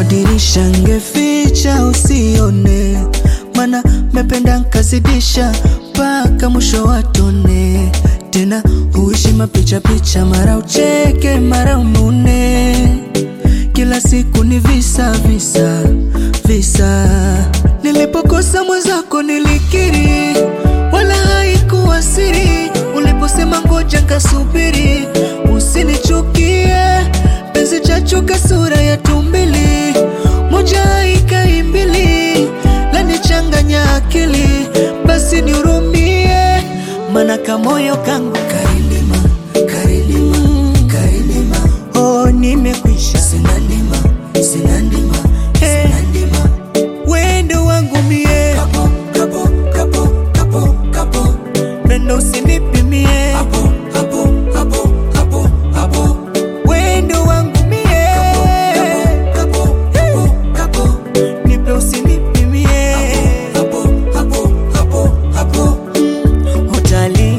kwa dirisha ngeficha usione, mana mependa nkazidisha mpaka mwisho watone. Tena huishi mapicha picha, mara ucheke mara unune, kila siku ni visa visa visa. Nilipokosa mwenzako nilikiri, wala haikuwa siri. Uliposema ngoja nkasubiri, usinichukie penzi chachuka sura ya tumbili, moja ikaimbili lanichanganya akili, basi nihurumie, mana kamoyo kangu karilima karilima karilima, oh nimekwisha, sina ndima sina ndima sina ndima, wendo wangu mie kapo kapo kapo kapo kapo, pendo usinipimie hapo hapo hapo hapo hapo wendo wangu mie kapo kapo kapo nipe usinipimie hapo hapo hapo hapo utali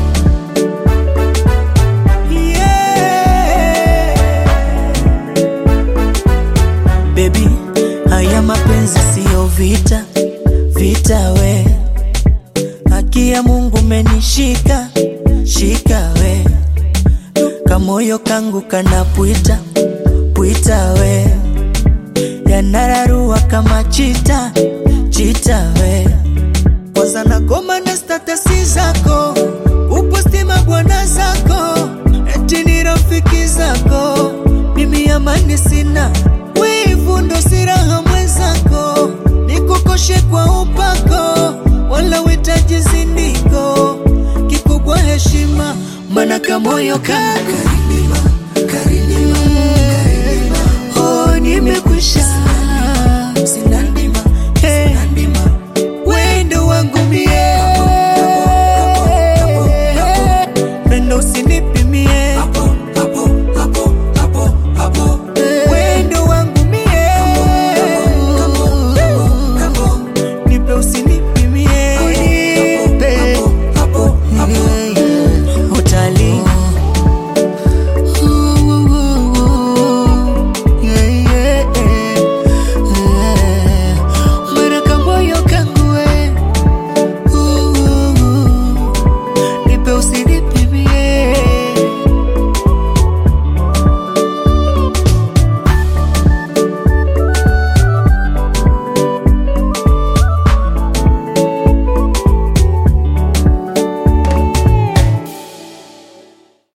Baby, haya mapenzi siyo vita vita we haki ya Mungu menishika shika we kamoyo kangu kanapwita pwita we yanararua kama chita chita we kwanza nagoma na statasi zako upostima bwana zako eti ni rafiki zako mimi amani sina wivu ndo siraha mwenzako nikukoshe kwa upako wala witaji zindiko kikubwa heshima mana kamoyo kako